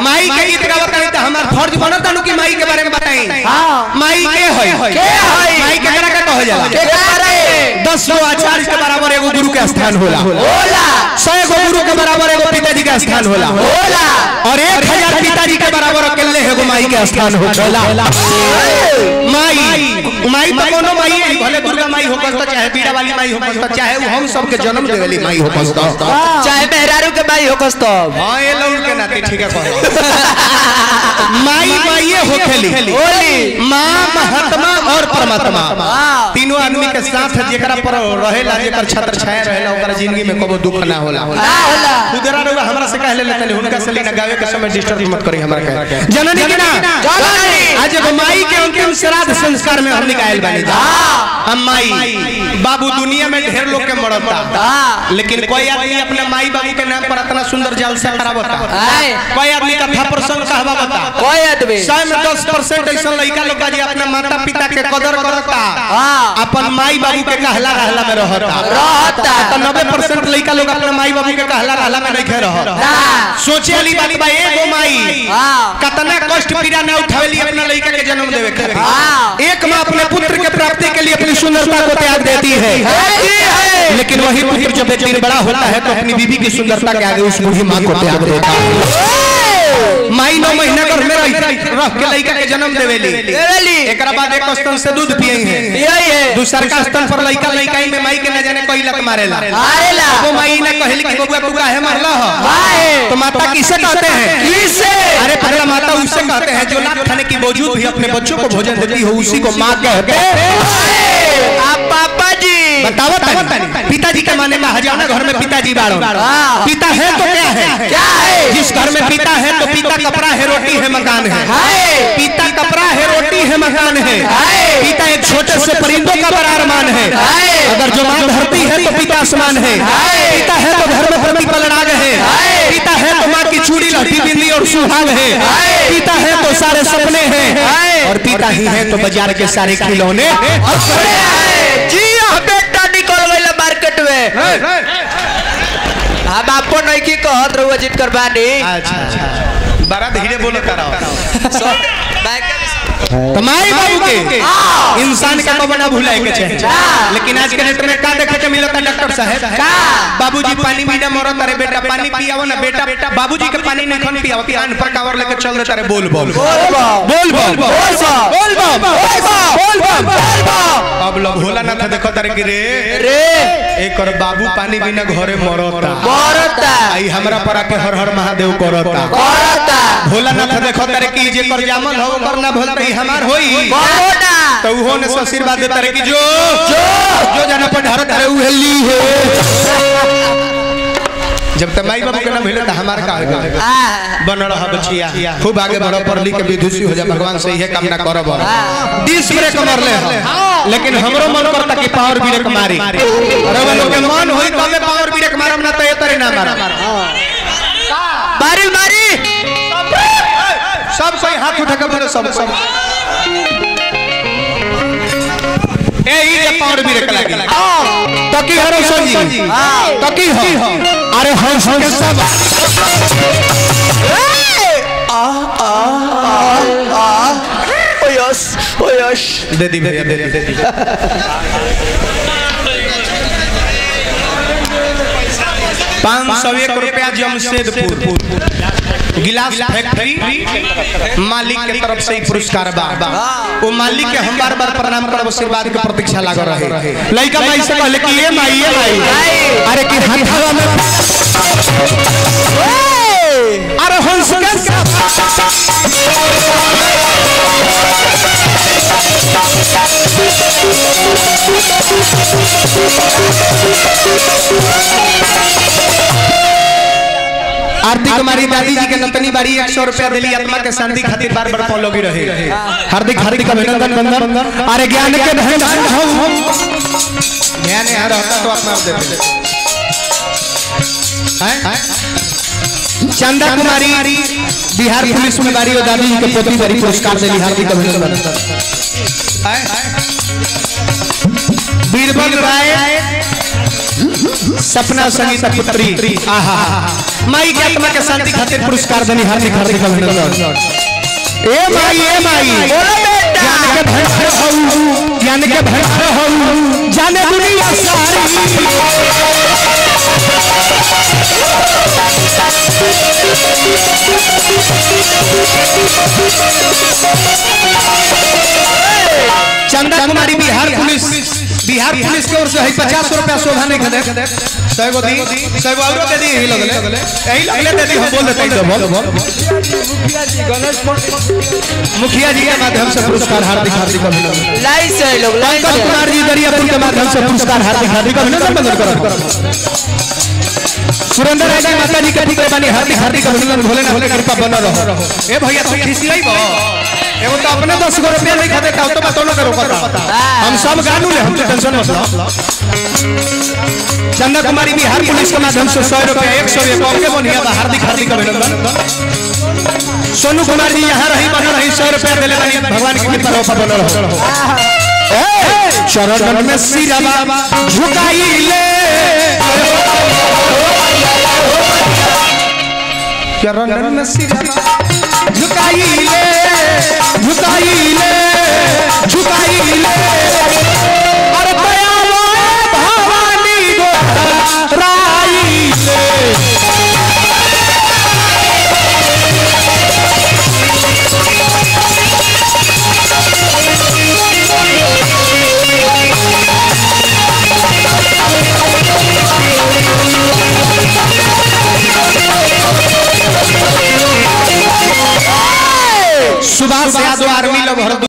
माई के गीत गावत रही त हमार फर्ज बनत नु कि माई के बारे में बताई हाँ। माई के है के है? माई के करा का कह जाला के करे दस गो आचार्य के बराबर एगो गुरु के स्थान होला होला सौ गो गुरु के बराबर एगो पिताजी का स्थान होला होला और एक हजार पिताजी के बराबर अकेले एगो माई के स्थान होला माई माई तो कोनो माई है भले दुर्गा माई हो तो चाहे बीड़ा वाली माई हो तो चाहे वो हम सबके जन्म देवेली माई हो तो चाहे मेहरारू के भाई हो कस तब हाँ ये लौट के नाते ठीक है कहो माई माई हो खेली होली माँ महात्मा और परमात्मा हाँ। तीनों आदमी के साथ जेकरा पर रहेला जेकर छत्र छाया रहेला ओकरा जिंदगी में कबो दुख ना होला ना होला खुदरा रउआ हमरा से कहले लेतनी हुनका से लेना गावे के समय डिस्टर्ब मत करी हमरा के जननी की ना जननी। आज एगो माई के अंतिम श्राद्ध संस्कार में हम निकायल बानी जा हम माई बाबू दुनिया में ढेर लोग के मरता हाँ। लेकिन कोई आदमी अपने माई बाबू के नाम पर इतना सुंदर जाल से करावता आए। कोई आदमी कथा प्रसंग कहवावता कोई आदमी सौ में दस परसेंट ऐसा लड़का लोग बा जे अपने माता पिता के कदर करता हाँ। अपन माई बाबू के कहला रहला में रहता रहता। तो नब्बे परसेंट लड़का लोग अपने माई बाबू के कहला रहला में नहीं रहता ना सोचे वाली बात बा एगो माई हाँ। कतना कष्ट पीड़ा न उठावेली अपना लड़का के जन्म देवे खातिर हाँ। एक माँ अपने पुत्र के प्राप्ति के लिए अपनी सुंदरता को त्याग देती है होती है लेकिन वही पुत्र जब एक दिन बड़ा होता है तो अपनी बीबी की सुंदरता के आगे उस बूढ़ी माँ को त्याग देता है माई नौ महीना घर में रह रह के लड़का के जन्म देवेली देवेली। एकरा बाद एक स्तन से दूध पिए है यही है दूसर का स्तन पर लड़का लड़काई में माई के न जाने कोई लक मारेला मारेला। वो माई ने कहली कि बबुआ तू काहे मारला हो काहे? तो माता किसे कहते हैं किसे? अरे पहला माता उससे कहते हैं जो लाख खाने की बावजूद भी अपने बच्चों को भोजन देती हो उसी को माँ कहते हैं आप पापा जी बताओ तनी पिताजी के माने में हजाना घर में पिताजी बाड़ो हाँ। पिता है तो क्या है क्या है जिस घर में पिता है तो पिता कपड़ा है रोटी है मकान है है पिता कपड़ा है रोटी है मकान है है। पिता एक छोटे से परिंदों का बड़ा अरमान है है। अगर जो माँ धरती है तो पिता आसमान है है। पिता है तो घर में प्रतिपल राग है है। पिता है तो माँ की चूड़ी लठी बिंदी और सुहाग है है। पिता है तो सारे सपने हैं है। और पिता ही है तो बाजार के सारे खिलौने अरे है। जी हाँ बेटा निकल गई मार्केट में हम आपको नहीं की कहत रहुआ जित कर बानी अच्छा अच्छा बड़ा धीरे बोलो कराओ सो- मैं क्या- तो माई बाबू के हाँ। इंसान का तो बना भूलाए के चाहिए हाँ। लेकिन आज के डेट में का देखे के मिलता डॉक्टर साहब का? बाबूजी पानी पीना मरत अरे बेटा पानी पियावो ना बेटा बेटा बाबूजी के पानी नहीं खन पियावो कान पर कावर लेके चल देता रे बोल बोल बोल बा। बोल बोल बोल बा। बोल बोल बोल बा। बोल बोल बोल बा। अब लोग भोला ना था देखो तारे कि रे रे एक और बाबू पानी बिना घरे मरता मरता आई हमरा पर आके हर हर महादेव करता करता भोला ना था देखो तारे कि जे कर जामल हो कर ना भोलता ही हमार होई करोना तो उहो ने आशीर्वाद देता रे कि जो जो जो जाना पर ढारत रे उहे ली है जब तक माई बाबू के ना मिले तो हमार का होगा आ, बन रहा बचिया खूब आगे बढ़ो पढ़ लिख के विदुषी हो जा भगवान से यह कामना करब डिस ब्रेक मारले हो लेकिन हमरो मन करता कि पावर ब्रेक मारी अरे वो लोग के मन होई तबे पावर ब्रेक मारम ना तो ये तरे ना मारम मारी मारी सब कोई हाथ उठा के बोले सब सब ए ई जे पावर ब्रेक लागी तकी हरो सोजी तकी हो अरे हम हम सब ओ यस ओ यस दे दी भैया दे दी दे दी पाँच सौ एक रुपया जमशेदपुर गिलास फैक्ट्री मालिक के तरफ से ही पुरस्कार बा वो मालिक के हम बार बार प्रणाम करब आशीर्वाद के प्रतीक्षा लाग रहे लइका भाई से कहले कि ये माई ये माई अरे कि हथवा में अरे हंस के आरती कुमारी दादी जी के नतनी बाड़ी एक सौ रुपया दिली आत्मा के शांति खातिर बार बार फॉलो भी रहे हार्दिक हार्दिक अभिनंदन बंदन अरे ज्ञान के धन हम ज्ञान यहाँ रहता तो अपना आप देते हैं? चंदा कुमारी बिहार पुलिस में बारी और दादी जी के पोती बारी पुरस्कार दिली हार्दिक अभिनंदन हैं? बीरबल राय सपना संगीता पुत्री आहा माई के आत्मा के शांति खातिर पुरस्कार दनी हार्दिक हार्दिक अभिनंदन ए माई ए माई बोलो बेटा ज्ञान के भंडार हऊ ज्ञान के भंडार हऊ जाने दुनिया सारी चंदा कुमारी बिहार पुलिस बिहार पुलिस की ओर से है पचास रुपया शोभा नहीं खदे सौ गो दी सौ गो औरो दे दी यही लगले यही लगले दे दी हम बोल देते हैं बोल बोल मुखिया जी के माध्यम से पुरस्कार हार्दिक हार्दिक अभिनंदन लाई से लोग लाई पंकज से कुमार जी दरियापुर के माध्यम से पुरस्कार हार्दिक हार्दिक अभिनंदन बंदन करो सुरेंद्र राय जी माता जी के पुत्र बनी हार्दिक हार्दिक अभिनंदन भोले ना भोले कृपा बना रहो ए भैया तू खिसियाई बो एगो तो अपने 10 गो रुपया नहीं खाते का तो बात ना करो पता हम सब गानू ले हम तो टेंशन मत लो चंदा कुमारी बिहार पुलिस के माध्यम से 100 रुपया 100 एक और के बनिया बा हार्दिक हार्दिक अभिनंदन सोनू कुमार जी यहाँ रही बन रही 100 रुपया देले बनी भगवान की कृपा रहो बन रहो ए, चरण में सिरवा झुकाई ले चरण में सिरवा झुकाई ले झुकाई ले झुकाई ले